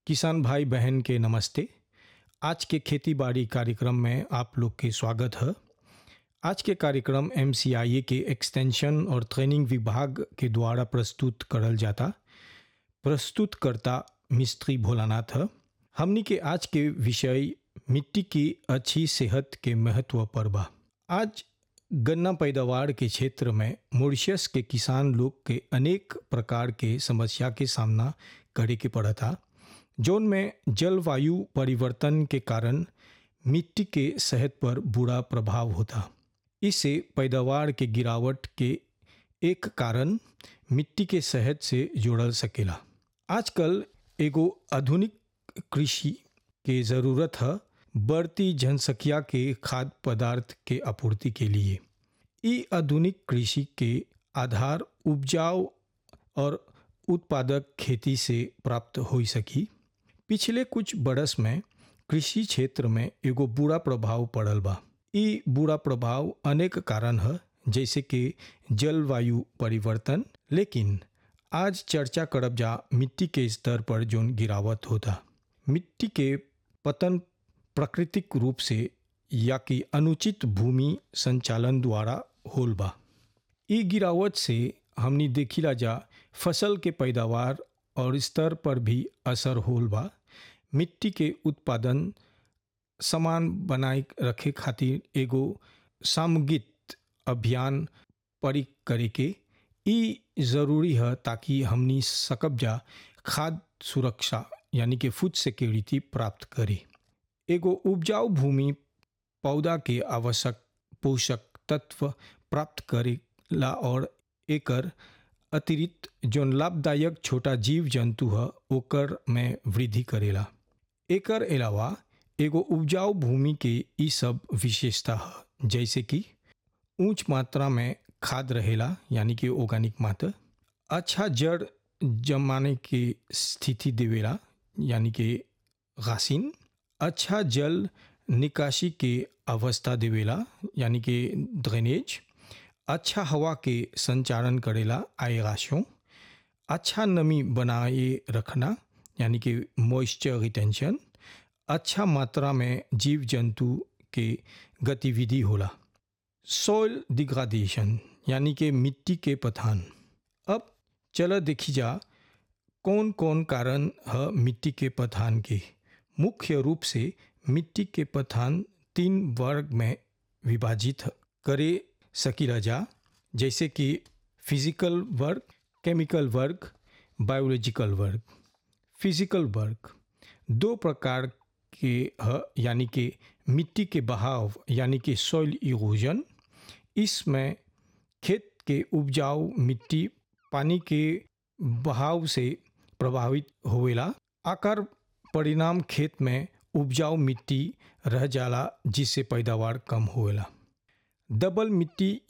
किसान भाई बहन के नमस्ते आज के खेती बाड़ी कार्यक्रम में आप लोग के स्वागत है आज के कार्यक्रम एम के एक्सटेंशन और ट्रेनिंग विभाग के द्वारा प्रस्तुत करल जाता प्रस्तुतकर्ता मिस्त्री भोलानाथ है हमनी के आज के विषय मिट्टी की अच्छी सेहत के महत्व पर बा आज गन्ना पैदावार के क्षेत्र में मॉरिशस के किसान लोग के अनेक प्रकार के समस्या के सामना करे के पड़ता जौन में जलवायु परिवर्तन के कारण मिट्टी के सेहत पर बुरा प्रभाव होता इससे पैदावार के गिरावट के एक कारण मिट्टी के सेहत से जोड़ल सकेला आजकल एगो आधुनिक कृषि के ज़रूरत है बढ़ती जनसंख्या के खाद्य पदार्थ के आपूर्ति के लिए ई आधुनिक कृषि के आधार उपजाऊ और उत्पादक खेती से प्राप्त हो सकी पिछले कुछ बरस में कृषि क्षेत्र में एगो बुरा प्रभाव पड़ल बा ई बुरा प्रभाव अनेक कारण है जैसे कि जलवायु परिवर्तन लेकिन आज चर्चा करब जा मिट्टी के स्तर पर जोन गिरावट होता मिट्टी के पतन प्राकृतिक रूप से या कि अनुचित भूमि संचालन द्वारा होल बा ई गिरावट से हमनी देखिला जा फसल के पैदावार और स्तर पर भी असर होल बा मिट्टी के उत्पादन समान बनाए रखे खातिर एगो सामूहिक अभियान परी करे के ई जरूरी है ताकि हमनी सकब जा खाद्य सुरक्षा यानी कि फूड सिक्योरिटी प्राप्त करे एगो उपजाऊ भूमि पौधा के आवश्यक पोषक तत्व प्राप्त करेला और एकर अतिरिक्त जौन लाभदायक छोटा जीव जंतु है ओकर में वृद्धि करेला एकर अलावा एगो उपजाऊ भूमि के ई सब विशेषता है जैसे कि ऊंच मात्रा में खाद रहेला यानी कि ऑर्गेनिक मात्रा अच्छा जड़ जमाने की स्थिति देवेला यानी कि घासिन अच्छा जल निकासी के अवस्था देवेला यानी कि ड्रेनेज अच्छा हवा के संचालन करेला आएगाशों अच्छा नमी बनाए रखना यानी कि मॉइस्चर रिटेंशन अच्छा मात्रा में जीव जंतु के गतिविधि होला सॉइल डिग्राडेशन यानी कि मिट्टी के पठान अब चलो देखी जा कौन कौन कारण है मिट्टी के पठान के मुख्य रूप से मिट्टी के पठान तीन वर्ग में विभाजित करे सकीला जा जैसे कि फिजिकल वर्ग केमिकल वर्ग बायोलॉजिकल वर्ग फिजिकल वर्ग दो प्रकार के है यानी कि मिट्टी के बहाव यानी कि सॉइल इरोजन इसमें खेत के उपजाऊ मिट्टी पानी के बहाव से प्रभावित होवेला आकार परिणाम खेत में उपजाऊ मिट्टी रह जाला जिससे पैदावार कम होवेला डबल मिट्टी